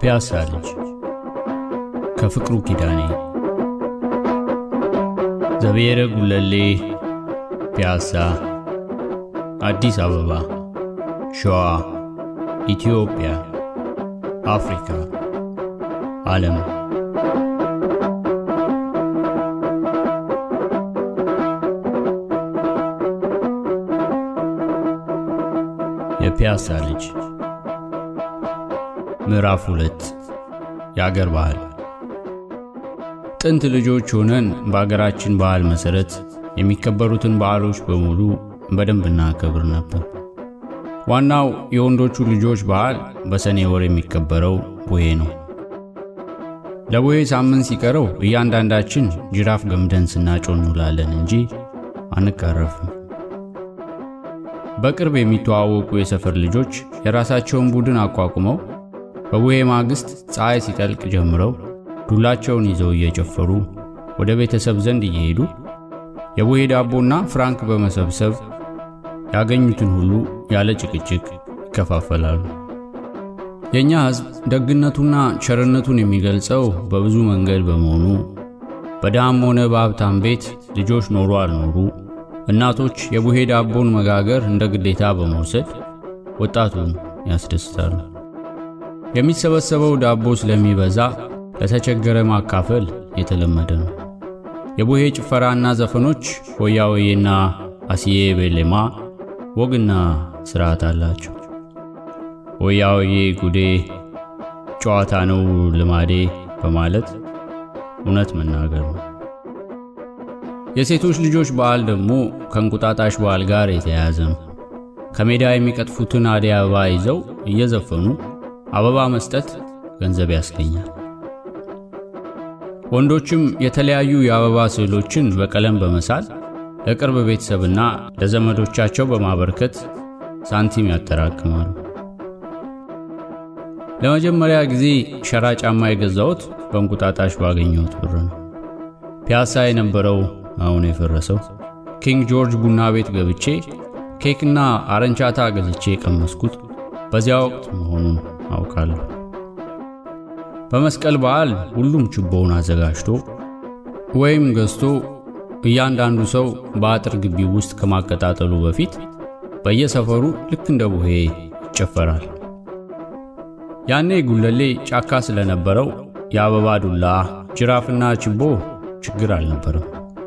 የፒያሳ ልጅ ከፍቅሩ ኪዳኔ ዘብሔረ ጉለሌ ፒያሳ አዲስ አበባ ሸዋ ኢትዮጵያ አፍሪካ ዓለም የፒያሳ ልጅ ምዕራፍ ሁለት የአገር ባህል ጥንት ልጆች ሆነን በአገራችን ባህል መሠረት የሚከበሩትን በዓሎች በሙሉ በደንብ እናከብር ነበር። ዋናው የወንዶቹ ልጆች በዓል በሰኔ ወር የሚከበረው ቡሄ ነው። ለቡሄ ሳምንት ሲቀረው እያንዳንዳችን ጅራፍ ገምደን ስናጮህ እንውላለን እንጂ አንቃረፍም። በቅርብ የሚተዋወቁ የሰፈር ልጆች የራሳቸውን ቡድን አቋቁመው በቡሄ ማግስት ፀሐይ ሲጠልቅ ጀምረው ዱላቸውን ይዘው እየጨፈሩ ወደ ቤተሰብ ዘንድ እየሄዱ የቡሄ ዳቦና ፍራንክ በመሰብሰብ ያገኙትን ሁሉ ያለ ጭቅጭቅ ይከፋፈላሉ። የእኛ ሕዝብ ደግነቱና ቸርነቱን የሚገልጸው በብዙ መንገድ በመሆኑ በድሃም ሆነ በሀብታም ቤት ልጆች ኖሩ አልኖሩ እናቶች የቡሄ ዳቦን መጋገር እንደ ግዴታ በመውሰድ ወጣቱን ያስደስታሉ። የሚሰበሰበው ዳቦ ስለሚበዛ ለተቸገረ ማካፈል የተለመደ ነው። የቡሄ ጭፈራና ዘፈኖች ሆያ ሆዬና አስዬ ቤሌማ ወግና ስርዓት አላቸው። ሆያ ሆዬ ጉዴ ጨዋታ ነው ልማዴ በማለት እውነት መናገር ነው። የሴቶች ልጆች በዓል ደግሞ ከእንቁጣጣሽ በዓል ጋር የተያያዘ ነው። ከሜዳ የሚቀጥፉትን አደይ አበባ ይዘው እየዘፈኑ አበባ መስጠት ገንዘብ ያስገኛል። ወንዶችም የተለያዩ የአበባ ስዕሎችን በቀለም በመሳል ለቅርብ ቤተሰብና ለዘመዶቻቸው በማበርከት ሳንቲም ያጠራቅማሉ። ለመጀመሪያ ጊዜ ሸራ ጫማ የገዛሁት በእንቁጣጣሽ ባገኘሁት ብር ነው። ፒያሳ የነበረው አሁን የፈረሰው ኪንግ ጆርጅ ቡና ቤት ገብቼ ኬክና አረንቻታ ገዝቼ የቀመስኩት በዚያ ወቅት መሆኑን አውቃለሁ። በመስቀል በዓል ሁሉም ችቦውን አዘጋጅቶ ወይም ገዝቶ እያንዳንዱ ሰው በአጥር ግቢ ውስጥ ከማቀጣጠሉ በፊት በየሰፈሩ ልክ እንደ ቡሄ ይጨፈራል። ያኔ ጉለሌ ጫካ ስለነበረው የአበባ ዱላ፣ ጅራፍና ችቦ ችግር አልነበረም።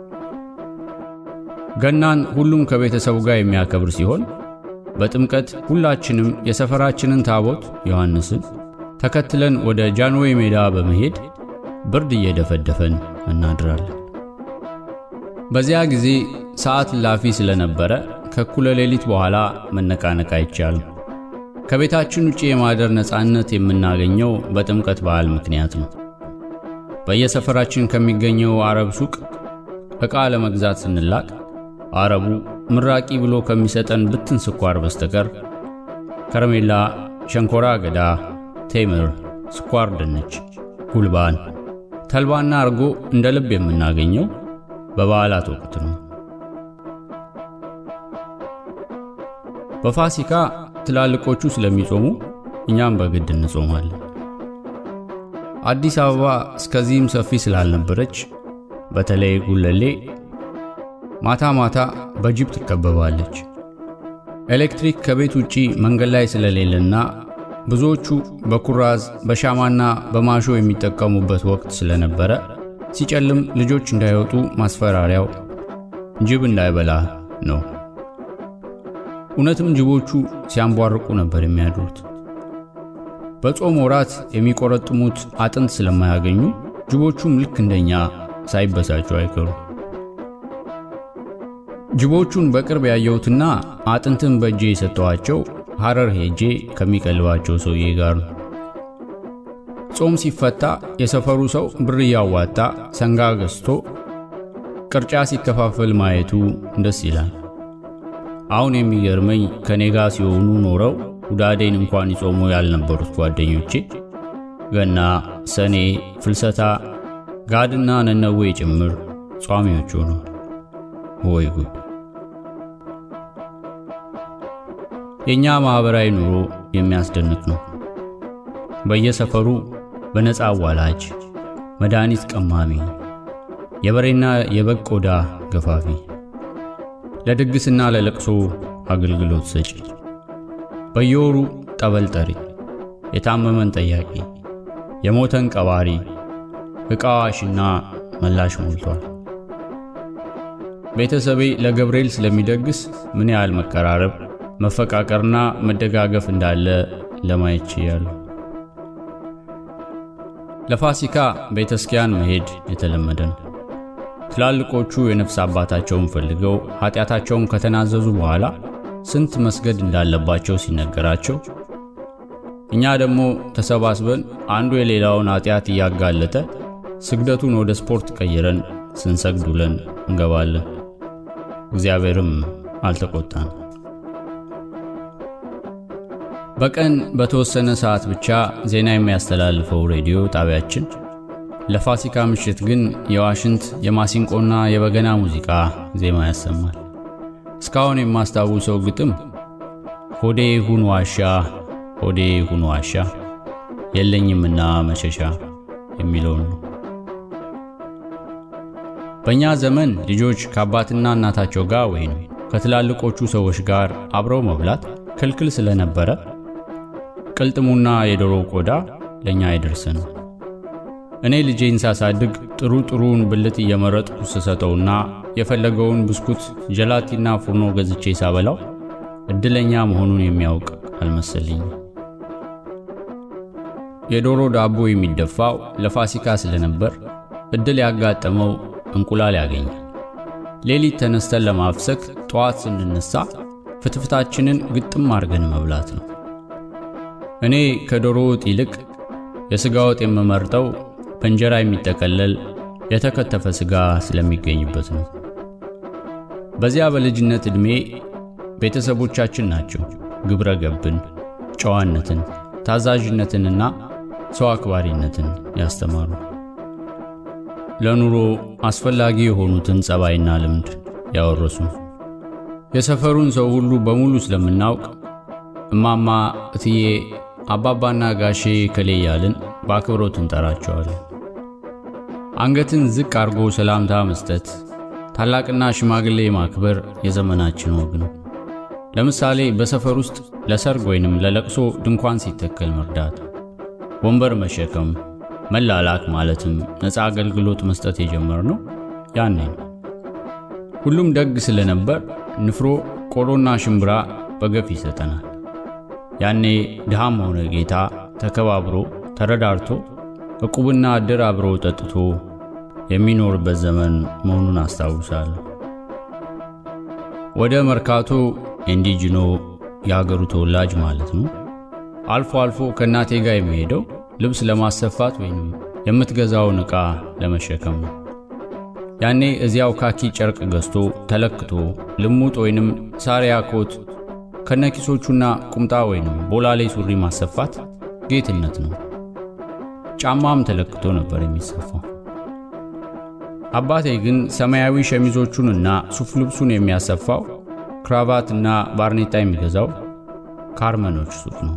ገናን ሁሉም ከቤተሰቡ ጋር የሚያከብር ሲሆን በጥምቀት ሁላችንም የሰፈራችንን ታቦት ዮሐንስን ተከትለን ወደ ጃንዌይ ሜዳ በመሄድ ብርድ እየደፈደፈን እናድራለን። በዚያ ጊዜ ሰዓት ላፊ ስለነበረ ከእኩለ ሌሊት በኋላ መነቃነቅ አይቻልም። ከቤታችን ውጭ የማደር ነፃነት የምናገኘው በጥምቀት በዓል ምክንያት ነው። በየሰፈራችን ከሚገኘው አረብ ሱቅ ዕቃ ለመግዛት ስንላቅ አረቡ ምራቂ ብሎ ከሚሰጠን ብትን ስኳር በስተቀር ከረሜላ፣ ሸንኮራ አገዳ፣ ቴምር፣ ስኳር ድንች፣ ጉልባን፣ ተልባና አርጎ እንደ ልብ የምናገኘው በበዓላት ወቅት ነው። በፋሲካ ትላልቆቹ ስለሚጾሙ እኛም በግድ እንጾማለን። አዲስ አበባ እስከዚህም ሰፊ ስላልነበረች በተለይ ጉለሌ ማታ ማታ በጅብ ትከበባለች። ኤሌክትሪክ ከቤት ውጪ መንገድ ላይ ስለሌለና ብዙዎቹ በኩራዝ በሻማና በማሾ የሚጠቀሙበት ወቅት ስለነበረ ሲጨልም ልጆች እንዳይወጡ ማስፈራሪያው ጅብ እንዳይበላ ነው። እውነትም ጅቦቹ ሲያንቧርቁ ነበር የሚያድሩት። በጾም ወራት የሚቆረጥሙት አጥንት ስለማያገኙ ጅቦቹም ልክ እንደኛ ሳይበሳጩ አይቀሩ። ጅቦቹን በቅርብ ያየሁትና አጥንትን በእጄ የሰጠኋቸው ሐረር ሄጄ ከሚቀልባቸው ሰውዬ ጋር ነው። ጾም ሲፈታ የሰፈሩ ሰው ብር እያዋጣ ሰንጋ ገዝቶ ቅርጫ ሲከፋፈል ማየቱ ደስ ይላል። አሁን የሚገርመኝ ከኔ ጋር ሲሆኑ ኖረው ሁዳዴን እንኳን ይጾሙ ያልነበሩት ጓደኞቼ ገና፣ ሰኔ፣ ፍልሰታ፣ ጋድና ነነዌ ጭምር ጿሚዎች ሆነዋል። ወይ ጉድ! የእኛ ማኅበራዊ ኑሮ የሚያስደንቅ ነው። በየሰፈሩ በነፃ አዋላጅ፣ መድኃኒት ቀማሚ፣ የበሬና የበግ ቆዳ ገፋፊ፣ ለድግስና ለለቅሶ አገልግሎት ሰጪ፣ በየወሩ ጠበል ጠሪ፣ የታመመን ጠያቂ፣ የሞተን ቀባሪ፣ ዕቃ አዋሽና መላሽ ሞልቷል። ቤተሰቤ ለገብርኤል ስለሚደግስ ምን ያህል መቀራረብ፣ መፈቃቀርና መደጋገፍ እንዳለ ለማየት ችያለሁ። ለፋሲካ ቤተ ክርስቲያን መሄድ የተለመደ ነው። ትላልቆቹ የነፍስ አባታቸውን ፈልገው ኃጢአታቸውን ከተናዘዙ በኋላ ስንት መስገድ እንዳለባቸው ሲነገራቸው፣ እኛ ደግሞ ተሰባስበን አንዱ የሌላውን ኃጢአት እያጋለጠ ስግደቱን ወደ ስፖርት ቀይረን ስንሰግድ ውለን እንገባለን። እግዚአብሔርም አልተቆጣን። በቀን በተወሰነ ሰዓት ብቻ ዜና የሚያስተላልፈው ሬዲዮ ጣቢያችን ለፋሲካ ምሽት ግን የዋሽንት የማሲንቆና የበገና ሙዚቃ ዜማ ያሰማል። እስካሁን የማስታውሰው ግጥም ሆዴ ሁን ዋሻ፣ ሆዴ ሁን ዋሻ የለኝምና መሸሻ የሚለውን ነው። በእኛ ዘመን ልጆች ከአባትና እናታቸው ጋር ወይም ከትላልቆቹ ሰዎች ጋር አብረው መብላት ክልክል ስለነበረ ቅልጥሙና የዶሮ ቆዳ ለእኛ አይደርስንም። እኔ ልጄን ሳሳድግ ጥሩ ጥሩውን ብልት እየመረጥኩ ስሰጠውና የፈለገውን ብስኩት፣ ጀላቲና ፉርኖ ገዝቼ ሳበላው እድለኛ መሆኑን የሚያውቅ አልመሰለኝም። የዶሮ ዳቦ የሚደፋው ለፋሲካ ስለነበር እድል ያጋጠመው እንቁላል ያገኛል። ሌሊት ተነስተን ለማፍሰክ ጠዋት ስንነሳ ፍትፍታችንን ግጥም አድርገን መብላት ነው። እኔ ከዶሮ ወጥ ይልቅ የሥጋ ወጥ የምመርጠው በእንጀራ የሚጠቀለል የተከተፈ ሥጋ ስለሚገኝበት ነው። በዚያ በልጅነት ዕድሜ ቤተሰቦቻችን ናቸው ግብረ ገብን፣ ጨዋነትን፣ ታዛዥነትንና ሰው አክባሪነትን ያስተማሩ። ለኑሮ አስፈላጊ የሆኑትን ጸባይና ልምድ ያወረሱ። የሰፈሩን ሰው ሁሉ በሙሉ ስለምናውቅ እማማ፣ እትዬ፣ አባባና ጋሼ ከሌ እያልን በአክብሮት እንጠራቸዋለን። አንገትን ዝቅ አድርጎ ሰላምታ መስጠት፣ ታላቅና ሽማግሌ ማክበር የዘመናችን ወግ ነው። ለምሳሌ በሰፈር ውስጥ ለሰርግ ወይንም ለለቅሶ ድንኳን ሲተከል መርዳት፣ ወንበር መሸከም፣ መላላክ ማለትም ነፃ አገልግሎት መስጠት የጀመርነው ያኔ ነው። ሁሉም ደግ ስለነበር ንፍሮ፣ ቆሎና ሽምብራ በገፍ ይሰጠናል። ያኔ ድሃም ሆነ ጌታ ተከባብሮ ተረዳርቶ ዕቁብና ዕድር አብሮ ጠጥቶ የሚኖርበት ዘመን መሆኑን አስታውሳለሁ። ወደ መርካቶ ኢንዲጅኖ የአገሩ ተወላጅ ማለት ነው። አልፎ አልፎ ከእናቴ ጋር የሚሄደው ልብስ ለማሰፋት ወይም የምትገዛውን ዕቃ ለመሸከም ነው። ያኔ እዚያው ካኪ ጨርቅ ገዝቶ ተለክቶ ልሙጥ ወይንም ሳሪያ ኮት ከነኪሶቹና ቁምጣ ወይንም ቦላሌ ሱሪ ማሰፋት ጌትነት ነው። ጫማም ተለክቶ ነበር የሚሰፋው። አባቴ ግን ሰማያዊ ሸሚዞቹንና ሱፍ ልብሱን የሚያሰፋው ክራቫትና ባርኔጣ የሚገዛው ካርመኖች ሱቅ ነው።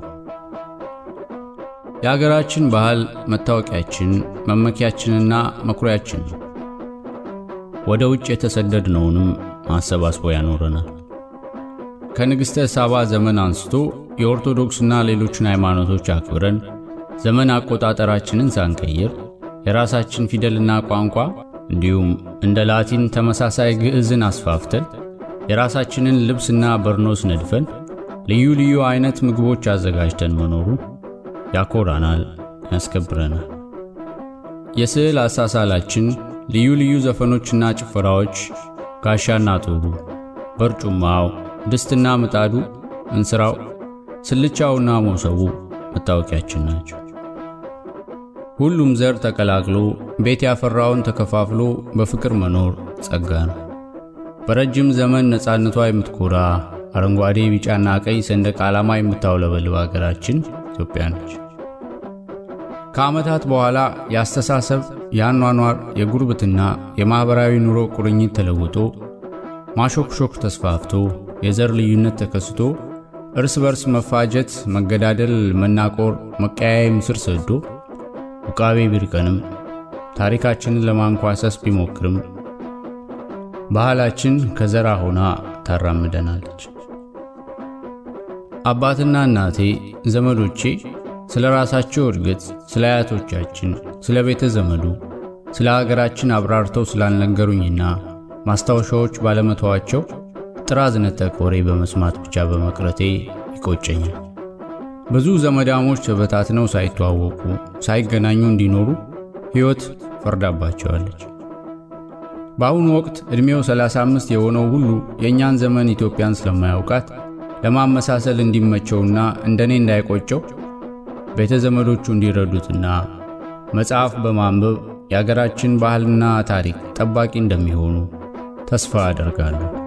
የአገራችን ባህል መታወቂያችን፣ መመኪያችንና መኩሪያችን ነው። ወደ ውጭ የተሰደድነውንም አሰባስቦ ያኖረናል። ከንግሥተ ሳባ ዘመን አንስቶ የኦርቶዶክስና ሌሎችን ሃይማኖቶች አክብረን ዘመን አቆጣጠራችንን ሳንቀይር የራሳችን ፊደልና ቋንቋ እንዲሁም እንደ ላቲን ተመሳሳይ ግዕዝን አስፋፍተን የራሳችንን ልብስና በርኖስ ነድፈን ልዩ ልዩ አይነት ምግቦች አዘጋጅተን መኖሩ ያኮራናል፣ ያስከብረናል። የስዕል አሳሳላችን ልዩ ልዩ ዘፈኖችና ጭፈራዎች፣ ጋሻና ጦሩ፣ በርጩማው፣ ድስትና ምጣዱ፣ እንስራው፣ ስልቻውና ሞሰቡ መታወቂያችን ናቸው። ሁሉም ዘር ተቀላቅሎ ቤት ያፈራውን ተከፋፍሎ በፍቅር መኖር ጸጋ ነው። በረጅም ዘመን ነፃነቷ የምትኮራ አረንጓዴ፣ ቢጫና ቀይ ሰንደቅ ዓላማ የምታውለበልብ አገራችን ኢትዮጵያ ነች። ከዓመታት በኋላ የአስተሳሰብ፣ የአኗኗር፣ የጉርብትና፣ የማኅበራዊ ኑሮ ቁርኝት ተለውጦ ማሾክሾክ ተስፋፍቶ የዘር ልዩነት ተከስቶ እርስ በርስ መፋጀት፣ መገዳደል፣ መናቆር፣ መቀያየም ስር ሰዶ ውቃቤ ቢርቀንም ታሪካችንን ለማንኳሰስ ቢሞክርም ባህላችን ከዘራ ሆና ታራምደናለች። አባትና እናቴ፣ ዘመዶቼ ስለ ራሳቸው እድገት፣ ስለ አያቶቻችን፣ ስለ ቤተ ዘመዱ፣ ስለ አገራችን አብራርተው ስላልነገሩኝና ማስታወሻዎች ባለመተዋቸው ጥራዝ ነጠቅ ወሬ በመስማት ብቻ በመቅረቴ ይቆጨኛል። ብዙ ዘመዳሞች ተበታትነው ሳይተዋወቁ ሳይገናኙ እንዲኖሩ ሕይወት ፈርዳባቸዋለች። በአሁኑ ወቅት ዕድሜው 35 የሆነው ሁሉ የእኛን ዘመን ኢትዮጵያን ስለማያውቃት ለማመሳሰል እንዲመቸውና እንደኔ እንዳይቆጨው ቤተ ዘመዶቹ እንዲረዱትና መጽሐፍ በማንበብ የአገራችን ባህልና ታሪክ ጠባቂ እንደሚሆኑ ተስፋ አደርጋለሁ።